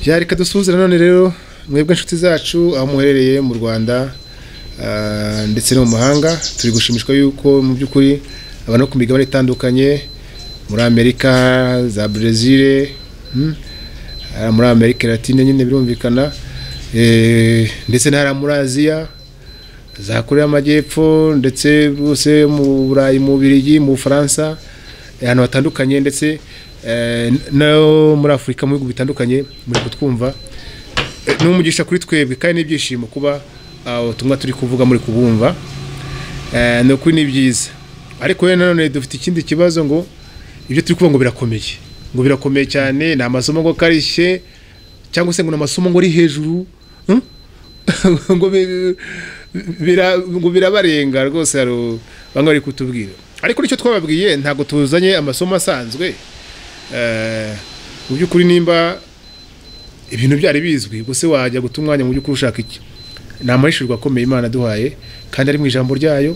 ya reka dusuhuze nanone rero mwebwe inshuti zacu aho muherereye mu rwanda ah, ndetse no mu mahanga turi gushimishwa yuko mu by'ukuri abantu bo ku migabane itandukanye muri amerika za brezil hmm, ah, muri amerika latine nyine birumvikana eh, ndetse n'ahari muri aziya za koreya y'amajyepfo ndetse bose mu burayi mu birigi mu bufaransa eh, ahantu hatandukanye ndetse eh, no muri afurika mu bihugu bitandukanye muri kutwumva Eh, ni umugisha kuri twebwe kandi n'ibyishimo kuba ah, ubutumwa turi kuvuga muri kubumva Eh, ni ukuri ni byiza ariko rero nanone dufite ikindi kibazo ngo ibyo turi kuvuga ngo birakomeye ngo birakomeye cyane ni amasomo ngo akarishye cyangwa se ngo ni amasomo ngo ari hejuru hmm? ngo bi- bira- ngo birabarenga rwose hari u- bamwe bari kutubwira ariko nicyo twababwiye ntabwo tuzanye amasomo asanzwe Eh, mu by'ukuri nimba ibintu byari bizwi ubwo se wajya guta umwanya mu by'ukuri ushaka iki ni amahishurwa akomeye imana duhaye kandi ari mu ijambo ryayo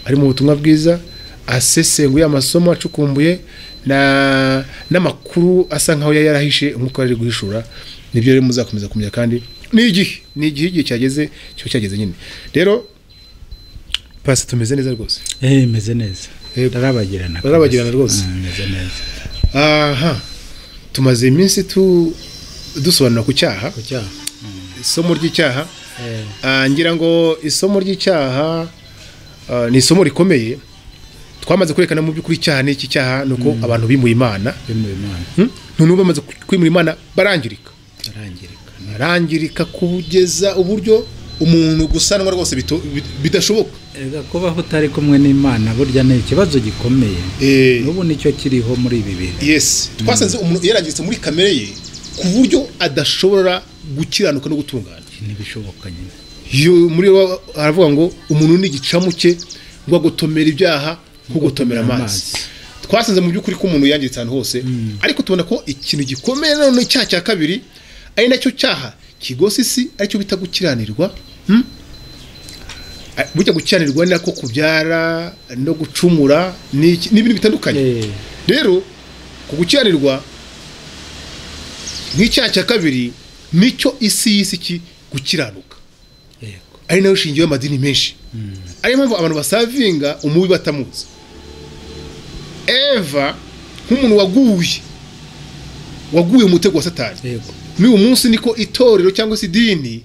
ari mu butumwa bwiza asesenguye amasomo acukumbuye na- n'amakuru asa nkaho yari yarahishe umwuka wari ari guhishura nibyo rero muzakomeza kumenya kandi ni igihe ni igihe igihe cyageze kiba cyageze nyine rero pasi tumeze neza rwose Eh, meze neza Yego. rarabagirana Rarabagirana rwose. meze neza aha tumaze iminsi tu dusobanura ku cyaha ku cyaha isomo ry'icyaha Eh, Ah, ngira ngo isomo ry'icyaha ah, ni isomo rikomeye twamaze kwerekana mu by'ukuri icyaha ni iki cyaha ni uko abantu bimuye imana bimuye imana Hmm? noneho bamaze kwimura imana barangirika arangirika barangirika kugeza uburyo umuntu gusanwa rwose bito- bit- bidashoboka erega kubaho utari kumwe n'imana burya ni ikibazo gikomeye Eh, n'ubu nicyo kiriho muri ibi bihe yes twasanze umuntu yarangiritse muri kamere ye ku buryo adashobora gukiranuka no gutungana ntibishoboka nyine Yo, muri bo aravuga ngo umuntu ni igicamuke rwo gutomera ibyaha nko gutomera amazi twasanze mu by'ukuri ko umuntu yangiritse ahantu hose ariko tubona ko ikintu gikomeye nanone icyaha cya kabiri ari nacyo cyaha kigosa isi aricyo bita gukiranirwa hmm? Ah, burya gukiranirwa ni nako kubyara no gucumura ni iki- ni ibintu bitandukanye Eh, rero ku gukiranirwa nk'icyaha cya kabiri nicyo isi y'isi ki gukiranuka yego ari nayo shingiro y'amadini menshi ariyo mpamvu abantu basavinga umubi batamuzi eva nk'umuntu waguye waguye mu mutego wa satani yego n'uyu munsi niko itorero cyangwa se idini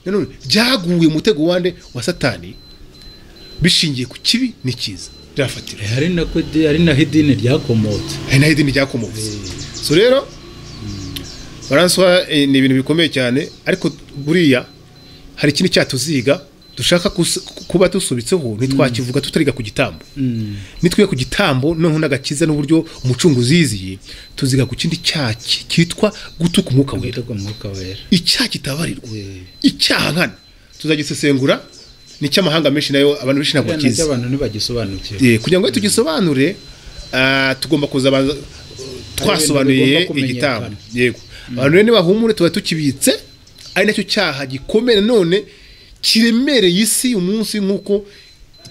nanone ryaguye mu mutego wande wa satani bishingiye ku kibi n'ikiza rirafatira Eh, ari nako idi- ari naho idini ryakomotse hari naho idini ryakomotse so rero baranswa eh, ni ibintu bikomeye cyane ariko buriya hari ikindi cyaha tuziga dushaka kus- kuba dusubitseho ntitwakivuga tutariga ku gitambo Mm, nitwiga ku gitambo noneho n'agakiza n'uburyo umucunguzi yiziye tuziga ku kindi cyaha ki- kitwa gutuka umwuka wera gutuka umwuka wera icyaha kitabarirwa Eh, icyaha nkana tuzagisesengura n'icy'amahanga menshi nayo abantu benshi ntabwo buriya bakizi nacyo abantu ntibagisobanukiwe Eh, kugira ngo iyo tugisobanure ah, tugomba kuza banza- twasobanuye bigomba kumenyekana. igitambo yego abantu rero nibahumure tuba tukibitse ari nacyo cyaha gikomeye none kiremereye isi umunsi nk'uko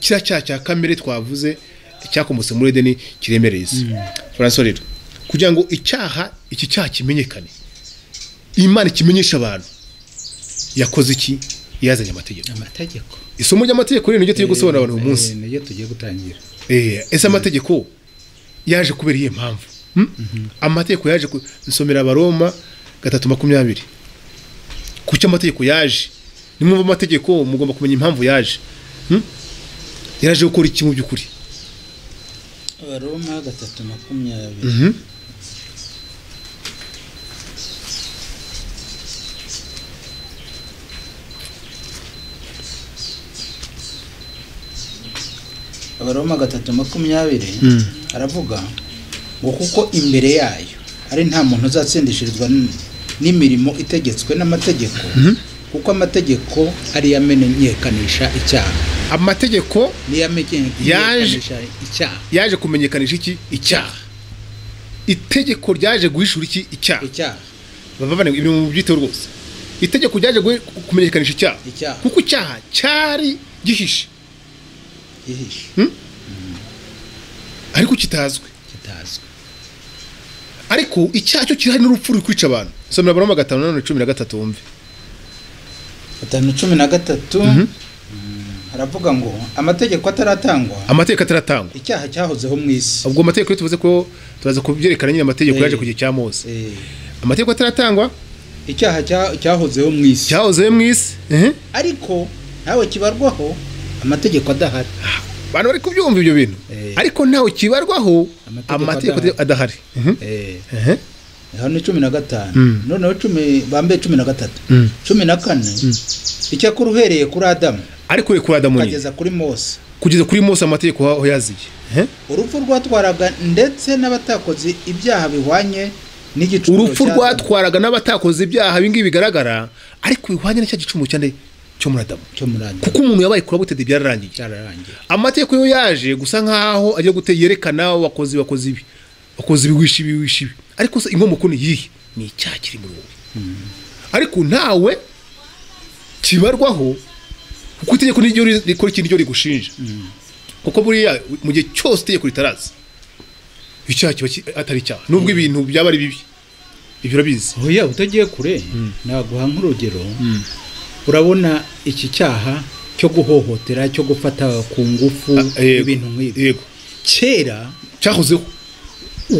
kiriya cyaha cya kamere twavuze cyakomotse muri edeni kiremereye isi francois rero kugira ngo icyaha iki cyaha kimenyekane imana ikimenyesha abantu yakoze iki yazanye amategeko amategeko isomo ry'amategeko rero niryo turi gusobanura abantu uyu munsi Eh, niryo tugiye gutangira Eh, ese amategeko yaje kubera iyihe mpamvu Hmm? amategeko yaje ku- nsomera abaroma gatatu makumyabiri kuki amategeko yaje nimwumva amategeko mugomba kumenya impamvu yaje Hmm? yaje gukora iki mu by'ukuri abaroma gatatu makumyabiri Mhm. abaroma gatatu makumyabiri aravuga ngo kuko imbere yayo ari nta muntu uzatsindishirizwa n- n'imirimo itegetswe n'amategeko kuko amategeko ari yo amenyekanisha icyaha amategeko niyo amenyekanisha icyaha yaje kumenyekanisha iki icyaha itegeko ryaje guhishura iki icyaha icyaha bavane ibintu mu byiteo rwose itegeko ryaje guhe- kumenyekanisha icyaha Icyaha. kuko icyaha cyari gihishe gihishe ariko kitazwi kitazwi ariko icyaha cyo kirahari n'urupfu ruri kwica abantu somera abaroma gatanu nanone cumi na gatatu wumve gatanu cumi na gatatu Mhm. haravuga ngo amategeko ataratangwa amategeko ataratangwa icyaha cyahozeho mu isi ubwo amategeko iyo tuvuze ko turaza kubyerekana nyine amategeko Eh. yaje ku gihe cya mose Eh, amategeko ataratangwa icyaha cya- cyahozeho mu isi cyahoze mu isi Mhm. ariko ntawe kibarwaho amategeko adahari abantu bari kubyumva ibyo bintu Eh. ariko ntawe kibarwaho Amategeko amategeko adahari. adahari Mhm. Eh, Mhm. aho ni cumi na gatanu Mm. noneho cumi bambaye cumi na gatatu Mm. cumi na kane icyakora uhereye kuri adamu ariko uri kuri adamu nyine ukageza kuri mose kugeza kuri mose amategeko aho yaziye Mhm. urupfu rwatwaraga ndetse n'abatakoze ibyaha bihwanye n'igicumuro urupfu cya Adamu, rwatwaraga n'abatakoze ibyaha ibingibi bigaragara ariko bihwanye n'icya gicumuro cyane cyo muri adamu cyo muri Adamu kuko umuntu yabaye kuri abutedi byararangiye cyararangiye amategeko yo yaje gusa nk'aho agiye gute yerekana wakoze wakoze ibi wakoze ibi wishe ibi wishe ibi ariko se inkomoko ni iyihe ni icyaha kiri muri wowe ariko ntawe kibarwaho kuko itegeko niryo ri- rikora ikintu ryo rigushinja kuko buriya mu gihe cyose itegeko ritaraza icyaha kiba ki- atari icyaha nubwo ibintu byaba ari bibi ibyo urabizi oya utagiye kure naguha nk'urugero urabona iki cyaha cyo guhohotera cyo gufata ku ngufu Ah, yego. ibintu nk'ibyo yego kera cyahozeho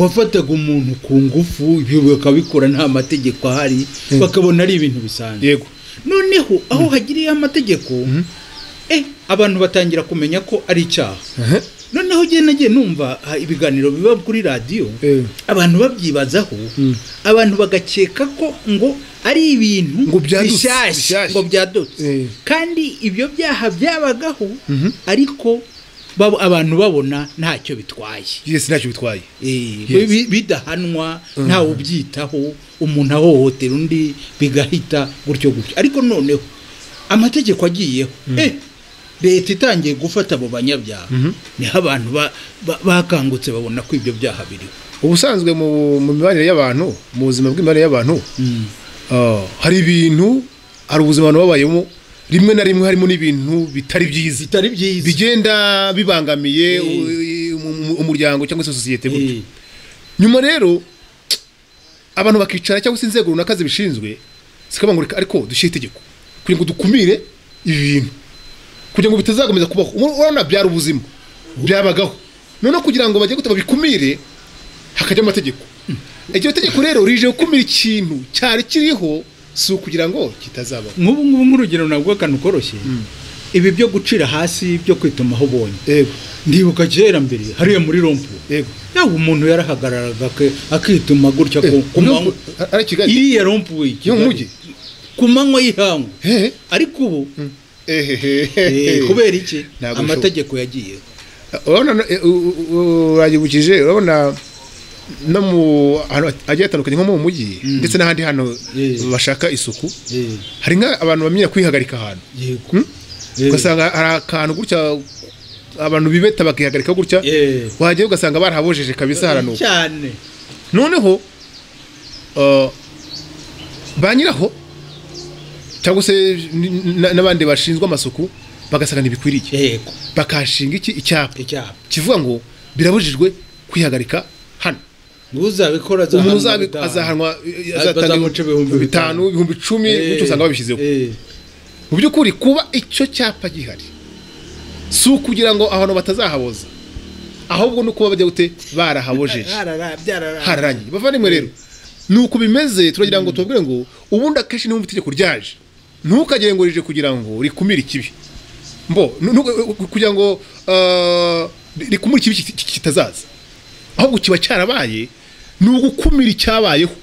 wafataga umuntu ku ngufu ibyo bakabikora nta mategeko ahari bakabona ari ibintu bisanzwe yego noneho aho hagiriye amategeko eh, abantu batangira kumenya ko ari icyaha Aha. noneho igihe nagiye numva ah, ibiganiro biba kuri radiyo Eh. abantu babyibazaho abantu bagakeka ko ngo ari ibintu Ngo byadutse, bishyashya bishyashya. ngo byadutse Eh. kandi ibyo byaha byabagaho ariko bab- abantu babona ntacyo bitwaye byose ntacyo bitwaye Eh, Yes. bi- bidahanwa ntawe ubyitaho umuntu ahohotera undi bigahita gutyo gutyo ariko noneho amategeko agiyeho eh, leta itangiye gufata abo banyabyaha niho abantu ba- ba- bakangutse babona ko ibyo byaha biriho ubusanzwe mu mu mibanire y'abantu mu buzima bw'imibanire y'abantu Ah, hari ibintu hari ubuzima abantu babayemo rimwe na rimwe harimo n'ibintu bitari byiza zitari byiza bigenda bibangamiye u- umu- umuryango cyangwa se sosiyete gutyo nyuma rero abantu bakicara cyangwa se inzego runaka zibishinzwe zikaba ngo reka ariko dushyire itegeko kugira ngo dukumire ibi bintu kugira ngo bitazakomeza kubaho Ur- urabona byari ubuzima byabagaho noneho kugira ngo bajye gute babikumire hakajya amategeko iryo tegeko rero rije gukumira ikintu cyari kiriho si ukugira ngo kitazabaho nk'ubu ngubu nk'urugero navuga akantu koroshye ibi byo gucira hasi byo kwitumaho ubonye yego ndibuka kera mbere hariya muri rompu yego yawe umuntu yarahagararaga ake- akituma gutya ku- ku manywa ari i kigali iriya rompu we yo mu mujyi ku manywa y'ihangu hehe ariko ubu eh, ehehe kubera iki Ntabwo amategeko yagiyeho urabona no- e- u- u- u- urayibukije urabona no mu ahantu hagiye hatandukanye nko mu mujyi ndetse n'ahandi hantu Yes. bashaka isuku Eh, hari nk'abantu bamenya kwihagarika ahantu yego Hmm? Eh, ugasanga hari akantu gutya abantu bibeta bakihagarika gutya eh, wahagera ugasanga barahabojeje kabisa haranuka cyane noneho uh, ba nyiraho cyangwa se n- n- n'abandi bashinzwe amasuku bagasanga ntibikwiriye yego bakashinga iki icyapa icyapa kivuga ngo birabujijwe kwihagarika hano uzabikora umuntu azahanwa uzabi- gutaha. azahanwa azatanga bazamuca ibihumbi bitanu ibihumbi icumi Eh, gutyo usanga babishyizeho eh, mu by'ukuri kuba icyo cyapa gihari si ukugira ngo abantu batazahaboza ahubwo ni ukuba bajya gute barahabojeje harara- byarara- hararangiye bava rimwe rero ni uko bimeze turagira ngo tubabwire ngo ubundi akenshi niba itegeko ryaje ntukagire ngo rije kugira ngo rikumire ikibi mbo nu- nu- kugira ngo ah, rikumire ikibi kit- kit- kitazaza ahubwo kiba cyarabaye ni ugukumira icyabayeho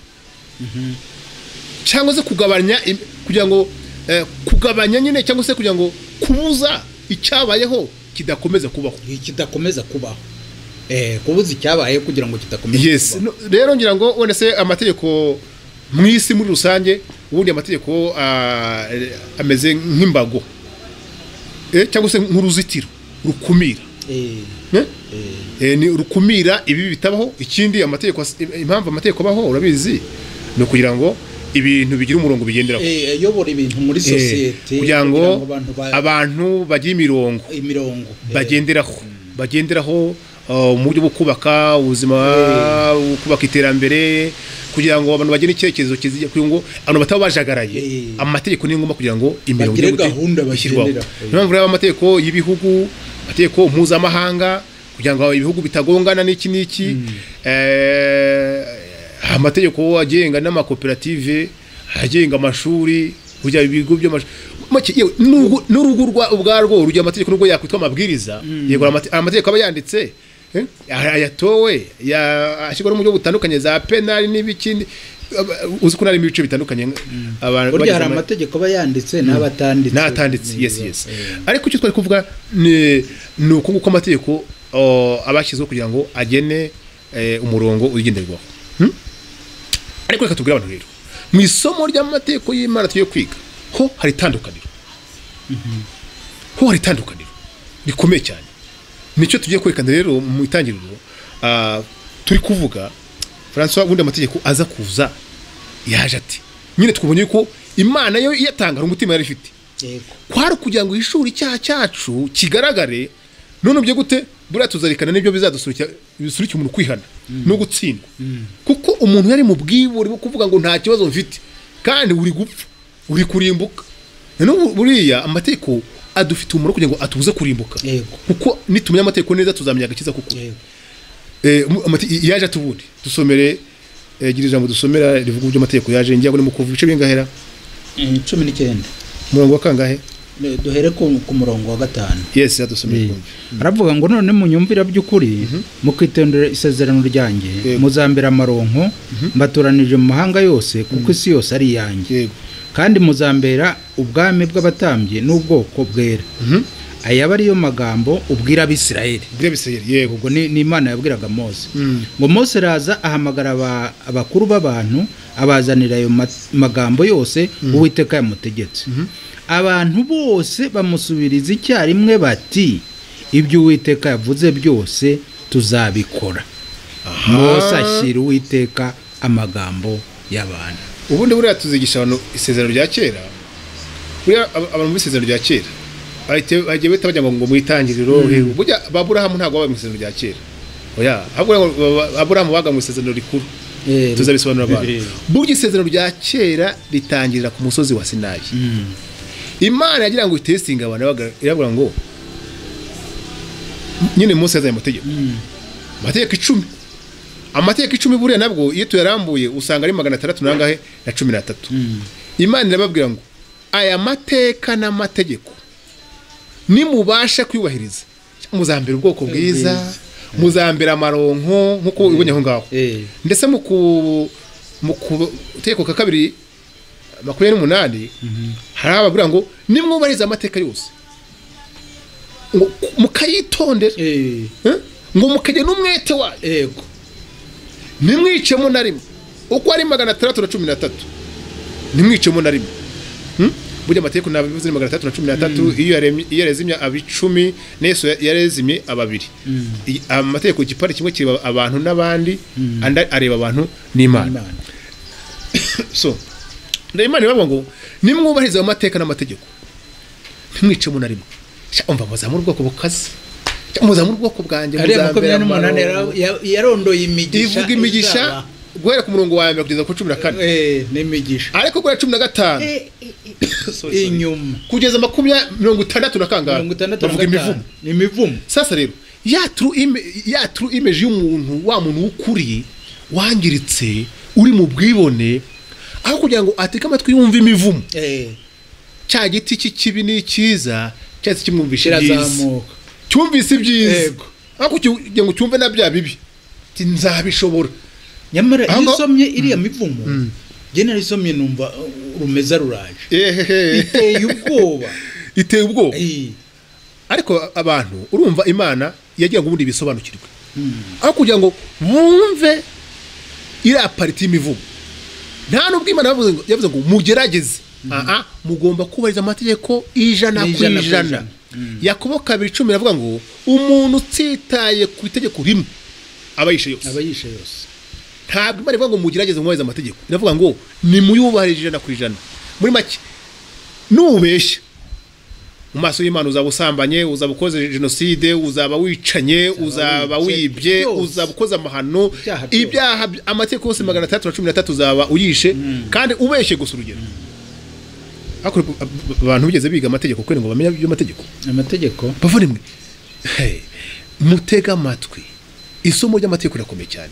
cyangwa se kugabanya im- kugira ngo eh, kugabanya nyine cyangwa se kugira ngo kubuza icyabayeho kidakomeza kubaho kidakomeza kubaho Eh, kubuza icyabaye kugira ngo kidakomeza yes kubaho No, rero ngira ngo wenda se amategeko mu isi muri rusange ubundi amategeko ah, ameze nk'imbago Eh, cyangwa se nk'uruzitiro rukumira Eh, Eh? eh, Eh, ni rukumira ibi bitabaho ikindi amategeko as- im- impamvu amategeko abaho urabizi ni ukugira ngo ibintu bigira umurongo bigenderaho eh, ayobora ibintu muri Eh, sosiyete kugira ngo abantu ba- abantu bajye imirongo imirongo eh, bagenderaho bagenderaho uh, mu buryo bwo kubaka ubuzima kubaka iterambere kugira ngo abantu bagire icyerekezo kizijya kugira ngo abantu bataba bajagaraye Eh. amategeko ni ngombwa kugira ngo imirimo Bagire igire gute? gahunda ishyirwaho bagendera. niyo mpamvu rero amategeko y'ibihugu amategeko mpuzamahanga kugira ngo ibihugu bitagongana n'iki n'iki Eh, amategeko agenga n'amakoperative agenga amashuri kujya ibigo by'amashuri Make- yewe, n'urugo- n'urugo rwa- ubwarwo urugero amategeko nubwo yakwitwa amabwiriza yego amate- amategeko aba yanditse eh, aya- yatowe ya- ashyirwa no mu buryo butandukanye za penali n'ibikindi Aba- uzi ko hari ibice bitandukanye abantu burya hari bagize ama- amategeko aba yanditse n'abatanditse n'atanditse yes yes ariko icyo twari kuvuga ni ni uku nguko amategeko o, aba yashyizweho kugira ngo agene eh, umurongo ugenderwaho Hmm? ariko reka tubwire abantu rero mu isomo ry'amategeko y'imana tugiye kwiga ho hari itandukaniro ho hari itandukaniro rikomeye cyane nicyo tugiye kwerekana rero mu itangiriro ah, turi kuvuga francois ubundi amategeko aza kuza yaje ati nyine twabonye ko imana yo iyatanga hari umutima yari ifite yego kwari ukugira ngo ishuri icyaha cyacu kigaragare none byo gute buriya tuzarikana n'ibyo bizadusurikira bisurikira umuntu kwihana no gutsindwa kuko umuntu yari mu bwibure bwo kuvuga ngo nta kibazo mfite kandi uri gupfa uri kurimbuka noneho buriya amategeko adufite umumaro kugira ngo atubuze kurimbuka Yego. kuko nitumenya amategeko neza tuzamenya agakiza kuko yego Eh, mu- amate- yaje atubundi dusomere eh, gira ijambo dusomera rivuga iby'amategeko yaje ngira ngo ni mu kuva ibice bingahera Eh, cumi n'icyenda umurongo wa kangahe Ne- duhere ku ku murongo wa gatanu yes yadusomere aravuga ngo none munyumvira by'ukuri mukitondera isezerano ryanjye Yego. muzambera amaronko mbatoranije mu mahanga yose kuko isi yose ari iyanjye yego kandi muzambera ubwami bw'abatambyi n'ubwoko bwera aya aba ariyo magambo ubwira abisirayeli bwira bisirayeli yego ubwo ni ni imana yabwiraga mose Mm. ngo mose araza ahamagara aba- abakuru b'abantu abazanira ayo ma- magambo yose uwiteka yamutegetse abantu bose bamusubiriza icyarimwe bati ibyo uwiteka yavuze byose tuzabikora mose ashyira uwiteka amagambo y'abantu ubundi buriya tuzigisha abantu isezerano rya kera buriya ab- abantu mu isezerano rya kera bahite- bagiye bahita bajya ngo ngo mu itangiriro hehe. burya aburahamu ntabwo baba mu isezerano rya kera oya ahubwo ngo ba- ba- aburahamu baga mu isezerano rikuru Eh, tuzabisobanura abantu Eh. burya isezerano rya kera ritangirira ku musozi wa sinayi imana yagira ngo itesitinge abantu irabaga- irabura ngo nyine munsi yazanye amategeko amategeko icumi amategeko icumi buriya nabwo iyo tuyarambuye usanga ari magana atandatu n'angahe na cumi n'atatu imana irababwira ngo aya mateka n'amategeko nimubasha kuyubahiriza muzambera ubwoko bwiza muzambera amaronko nk'uko ubonye aho ngaho eh, ndetse mu ku mu kutegeko ka kabiri makumyabiri n'umunani hari ababwira ngo nimwubahiriza amateka yose ngo mukayitondera eh, eh? ngo mukagira n'umwete wayo yego ntimwicemo na rimwe uko ari magana atandatu na cumi n'atatu ntimwicemo na rimwe Hmm? burya amategeko ntabwo bivuze ni magana atandatu na cumi n'atatu iyo yaremye- iyo yarezimye abicumi n'esu yarezimye ababiri Iyi- amategeko igipande kimwe kireba abantu n'abandi andi areba abantu n'imana Imana. so reba imana ibavuga ngo nimwubahiriza ayo mateka n'amategeko ntimwicemo na rimwe Sha, umva muzamura ubwoko bukaze Sha, muzamura ubwoko bwanjye ariya makumyabiri muzambere n'umunani amaronko. yara- yarondoye imigisha ivuga imigisha guhera ku murongo wa mbere kugeza ku cumi na kane Eh, n'imigisha ariko kuri cumi na gatanu Sorry, sorry. inyuma kugeza makumyabiri mirongo itandatu na kangahe mirongo itandatu na bavuga gatanu imivumo ni imivumo sasa rero ya tru ime- ya tru imeji y'umuntu wa muntu w'ukuri wangiritse uri mu bwibone aho kugira ngo ateke amatwi yumve imivumo Eh, cya giti cy'ikibi n'icyiza cyahise kimwumvisha ibyiza kirazamuka cyumvise ibyiza Yego. aho kugira ngo cyumve na bya bibi Ati, nzabishobora nyamara Aho iyo ngaho- usomye iriya mivumo njye narisomye numva uh, rumeza ruraje Ehehe. iteye ubwoba iteye ubwoba Eh, ariko abantu urumva imana yagira ngo ubundi bisobanukirwe aho kugira ngo bumve iriya pariti y'imivugo nta n'ubwo imana yavuze ngo- yavuze ngo mugerageze aha mugomba kubahiriza amategeko ijana ku Ijana ku ijana ijana. yakobo kabiri cumi iravuga ngo umuntu utitaye ku itegeko rimwe aba yishe yose aba yishe yose ntabwo imana ivuga ngo mugerageze mwubahirize amategeko iravuga ngo nimuyubahirize ijana ku ijana muri make nubeshya mu maso y'imana uzaba usambanye uzaba ukoze jenoside uzaba wicanye uzaba wibye byose. uzaba ukoze amahano Ibyaha byose. ibyaha by- amategeko yose magana atandatu na cumi na tatu uzaba uyishe kandi ubeshye gusa urugero Ariko b- b- abantu bigeze biga amategeko kubera ngo bamenye iby'amategeko amategeko bavunimwe mutega amatwi isomo ry'amategeko rirakomeye cyane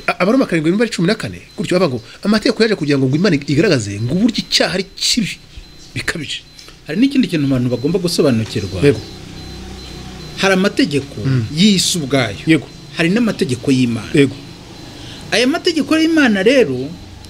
A- abaroma karindwi nimba ari cumi na kane gutyo bavuga ngo amategeko yaje kugira ngo ngo imana igaragaze ngo uburyo icyaha ari kibi bikabije hari n'ikindi kintu abantu bagomba gusobanukirwa yego hari amategeko y'isi ubwayo yego hari n'amategeko y'imana yego aya mategeko y'imana rero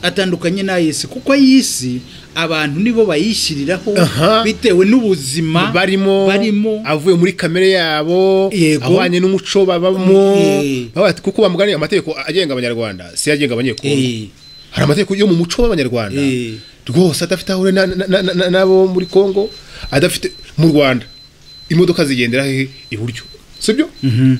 atandukanye n'ay'isi kuko ay'isi abantu nibo bayishyiriraho Aha. bitewe n'ubuzima barimo barimo avuye muri kamere yabo Yego. ahwanye n'umuco babamo Eh. Bavuga ati, kuko bamuganiye amategeko agenga abanyarwanda si agenga abanyekongo Eh, hari amategeko yo mu muco w'abanyarwanda Eh. rwose adafite aho ahuriye na- na- na- na- na- n'abo muri kongo adafite mu rwanda imodoka zigendera hehe iburyo sibyo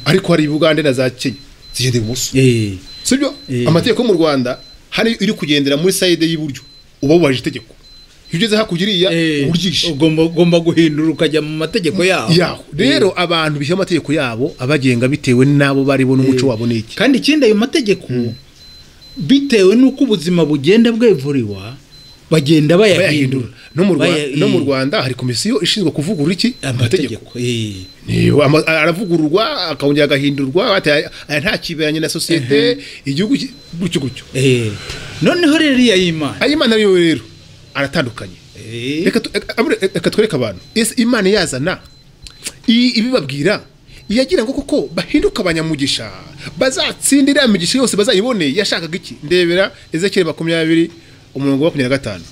ariko hari bugande na za kenya zigendera ibumoso eh, sibyo Eh. amategeko yo mu rwanda hari iri kugendera muri sayide y'iburyo uba wubahije itegeko iyo ugeze hakurya iriya eh, uba uryishe ugomba ugomba guhindura ukajya mu mategeko yaho yaho rero abantu bishyira amategeko yabo abagenga bitewe n'abo baribo n'umuco wabo n'iki kandi ikindi ayo mategeko bitewe n'uko ubuzima bugenda bwevuriwa bagenda bayahindura bayahindura no mu Rwa- Baya- no mu eh, rwanda hari komisiyo ishinzwe kuvugurura iki amategeko amategeko eh. Niyo, ama- aravugururwa akongera agahindurwa bati, aya- aya nta kiberanye na sosiyete igihugu ki- gutyo gutyo Eh, noneho rero iya y'imana ay'imana yo rero aratandukanye Eh, Reka tu- reka- abure- reka twereke abantu ese imana yazana i- ibibabwira iyagira ngo koko bahinduke abanyamugisha bazatsindira ya migisha yose bazayiboneye yashakaga iki ndebera ezekiyeli makumyabiri umurongo wa makumyabiri na gatanu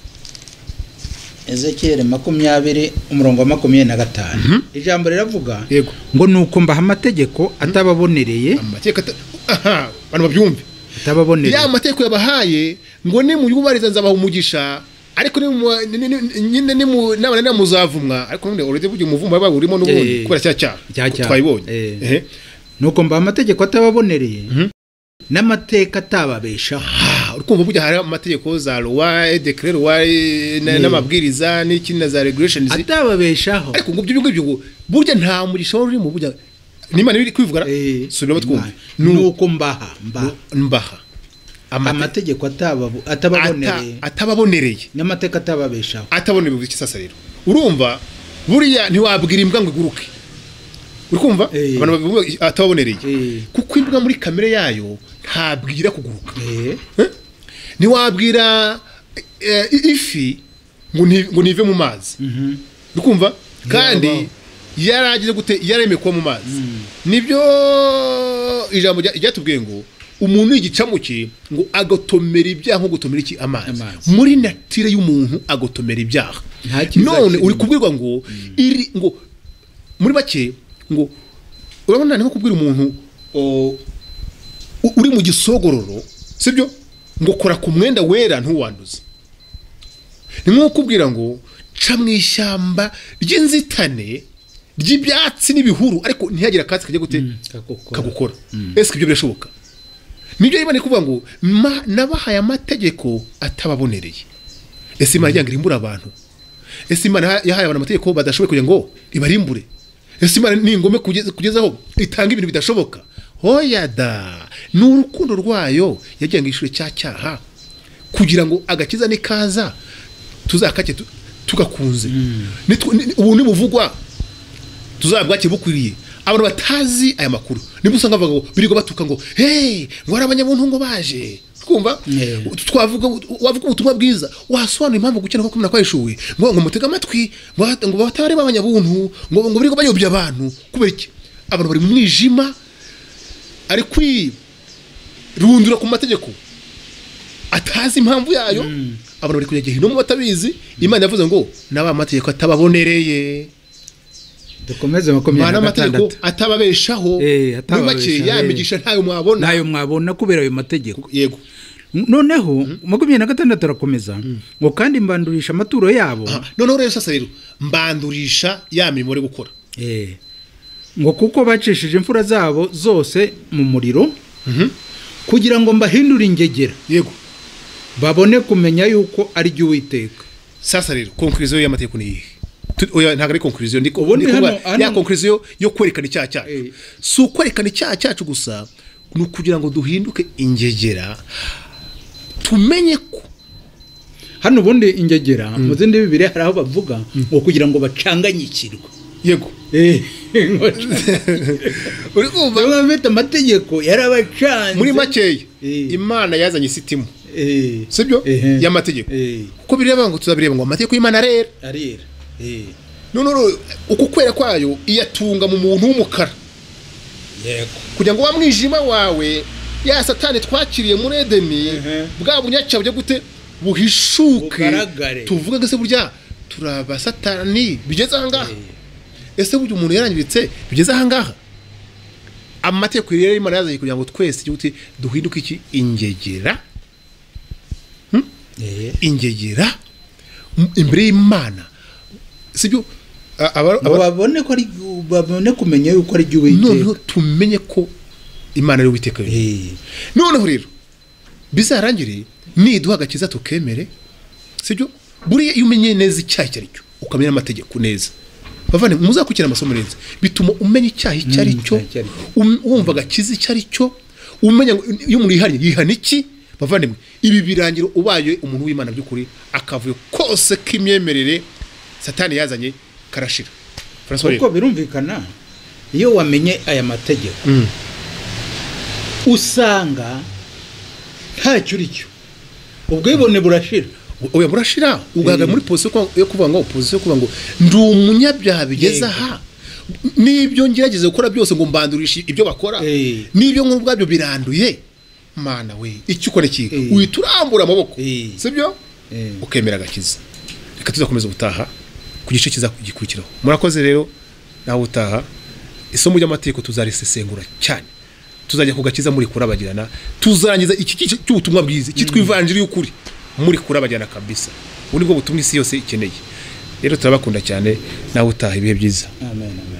ezekiyeli makumyabiri umurongo wa makumyabiri na gatanu ijambo riravuga yego ngo ni uko mbaha amategeko atababonereye amategeko ata- aha abantu babyumve atababonereye ya mategeko yabahaye ngo nimuyubahiriza nzabaha umugisha ariko nimu- ni- ni- ni- nyine nimu- nabananira muzavumwa ariko none already burya umuvumba wabaye urimo n'ubundi Eh. kubera cya cyaha Cya cyaha. twabibonye Eh. Ehe. nuko mbaha amategeko atababonereye Mhm. n'amateka atababeshaho Ah, urikumva burya hari amategeko za lowa dekere lowa n'amabwiriza n'ikindi na za regulation atababeshaho ariko ngo ibyo ngibyo ngo burya nta mugisha wari urimo burya n'imana iri kwivuga Eh, subiramo twumve Imana. nuko mbaha mba mbaha amate- amategeko ataba- ata- atababonereye atababonereye n'amateka atababeshaho atabonera ubuki sasa rero urumva buriya ntiwabwira imbwa ngo iguruke uri kumva Eh. abantu babivuga atababonereye Eh. kuko imbwa muri kamere yayo ntabwira kuguruka Eh, Eh? ntiwabwira eh, ifi ngo nti- ngo ntive mu mazi uri kumva kandi yaragize gute yaremeye kuba mu mazi nibyo ijambo rya- ryatubwiye ngo umuntu y'igicamuke ngo agotomera ibyaha nko gutomera iki amazi Amazi. muri natire y'umuntu agotomera ibyaha Nta cyiza none kirimo. uri kubwirwa ngo iri ngo muri make ngo urabona ni nko kubwira umuntu o, u- uri mu gisogororo sibyo ngo kora ku mwenda wera ntuwanduze ni nko kubwira ngo ca mu ishyamba ry'inzitane ry'ibyatsi n'ibihuru ariko ntihagire akatsi kajya gute kakugukora. kagukora ese ibyo birashoboka nibyo rero bari kuvuga ngo "Ma- nabahaye amategeko atababonereye ese imana igira ngo irimbure abantu ese imana yaha- yahaye abantu amategeko badashoboye kugira ngo ibarimbure ese imana ni ingome kugeza- kugezaho itanga ibintu bidashoboka hoya da ni urukundo rwayo yagira ngo yishure cya cyaha kugira ngo agakiza nikaza tuzakake tu- tugakunze Nitwe- ni- ni- ubu nibuvugwa tuzabwake bukwiriye abantu batazi aya makuru niba usanga bavuga ngo birirwa batuka ngo hey ngo hari abanyabuntungo baje twumva Yeah. twavuga wavuga ubutumwa bwiza wasobanura impamvu gukena kwa kumena kwahishuwe ngo ngo mutega amatwi ngo bat- ngo batari babanyabuntu ngo ngo birirwa bayobya abantu kubera iki abantu bari mu mwijima ari kwirundura ku mategeko atazi impamvu yayo abantu bari kujya gihinomu batabizi imana yavuze ngo n'aba amategeko atababonereye dukomeze makumyabiri mwana na amategeko gatandatu atababeshaho Eh, muri atababesha, make eh. yamigisha ntayo mwabona nayo mwabona kubera ayo mategeko yego noneho makumyabiri na gatandatu arakomeza ngo kandi mbandurisha amaturo yabo Ah, noneho rero sasa rero mbandurisha ya mirimo bari gukora Eh, ngo kuko bacishije imfura zabo zose mu muriro kugira ngo mbahindure ingegera yego babone kumenya yuko ari jye uwiteka sasa rero konkurizo y'amategeko ni iyihe tu- oya ntabwo ari konkuriziyo ndi Ubu ndi kuvuga hano- hano- ya konkuriziyo yo kwerekana icyaha cyacu Eh. si ukwerekana icyaha cyacu gusa ni ukugira ngo duhinduke ingegera tumenye ko hano ubundi ingegera mu zindi bibiri hari aho bavuga ngo kugira ngo bacanganyikirwe yego ngo uri kumva bamwe bafite amategeko yarabacanze muri makeya Eh. imana yazanye isitimu Eh, sibyo Ehe. y'amategeko eh, kuko bireba ngo tuzabireba ngo amategeko y'imana arera arera eh, none rero uku kwera kwayo iyatunga mu muntu w'umukara yego kugira ngo wa mwijima wawe ya satani twakiriye muri edeni bwa bunyacyaha bujya gute buhishuke Bugaragare. tuvuge ngo ese burya turi abasatani bigeze ahangaha ese burya umuntu yarangiritse bigeze ahangaha amategeko rero y'imana yazanye kugira ngo twese igihugu duhinduke iki ingegera eh, ingegera m- imbere y'imana sibyo A- aba- ngo aba- babone ko ari babone kumenya yuko ari noneho iby'uwiteka tumenye ko imana ari uwiteka yonyine. Eh, noneho rero bizarangire niduha agakiza tukemere sibyo buriya iyo umenye neza icyaha icyo ari cyo ukamenya n'amategeko neza bavane muzakurikira amasomo neza bituma umenya icyaha icyo ari cyo icyaha icyo ari cyo. um- wumva agakiza icyo ari cyo umenya ngo iyo umuntu yihannye yihana iki bavandimwe ibi birangira ubaye umuntu w'imana by'ukuri akavuyo kose k'imyemerere satani yazanye karashira François kuko rero. birumvikana iyo wamenye aya mategeko Mm. usanga ntacyo uri cyo ubwibone burashira oya burashira ugahagarara muri pozisiyo yo kuvuga- yo kuvuga ngo pozisiyo yo kuvuga ngo ndi umunyabyaha bigeze Yego. aha n'ibyo ngerageza gukora byose ngo mbandurishe ibyo bakora Eh. n'ibyo nkuru ubwabyo biranduye mana we icyo ukora kiga Eh. uhita urambura amaboko Eh. sibyo Eh. ukemera agakiza reka tuzakomeza ubutaha ku gice kiza gikurikiraho murakoze rero nawe utaha isomo ry'amategeko tuzarisesengura cyane tuzajya ku gakiza muri kurabagirana tuzarangiza iki gice cy'ubutumwa bwiza cyitwa ivanjiri y'ukuri muri kurabagirana kabisa ubu ni bwo butumwa isi yose ikeneye rero turabakunda cyane nawe utaha ibihe byiza amen amen